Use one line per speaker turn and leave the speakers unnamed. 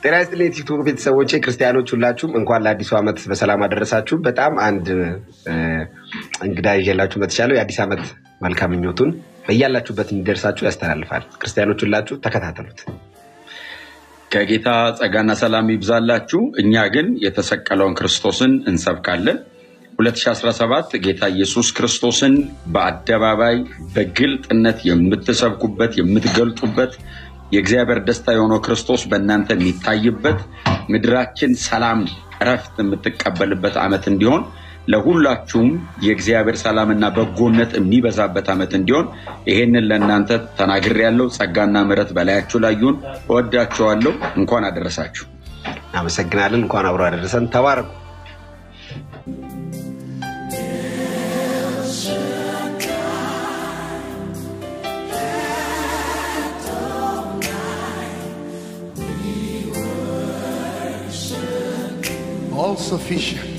ጤና ይስጥልኝ የቲክቶክ ቤተሰቦቼ ክርስቲያኖች ሁላችሁም እንኳን ለአዲሱ ዓመት በሰላም አደረሳችሁ። በጣም አንድ እ፣ እንግዳ ይዤላችሁ መጥቻለሁ። የአዲስ ዓመት መልካም ምኞቱን በያላችሁበት እንዲደርሳችሁ ያስተላልፋል። ክርስቲያኖች ሁላችሁ ተከታተሉት።
ከጌታ ጸጋና ሰላም ይብዛላችሁ። እኛ ግን የተሰቀለውን ክርስቶስን እንሰብካለን። 2017 ጌታ ኢየሱስ ክርስቶስን በአደባባይ በግልጥነት የምትሰብኩበት የምትገልጡበት የእግዚአብሔር ደስታ የሆነው ክርስቶስ በእናንተ የሚታይበት ምድራችን ሰላም፣ እረፍት የምትቀበልበት ዓመት እንዲሆን ለሁላችሁም የእግዚአብሔር ሰላምና በጎነት የሚበዛበት ዓመት እንዲሆን ይሄንን ለእናንተ ተናግሬያለሁ። ጸጋና ምሕረት በላያችሁ ላይ ይሁን። እወዳችኋለሁ። እንኳን አደረሳችሁ።
አመሰግናለን። እንኳን አብሮ አደረሰን። ተባረኩ።
all sufficient,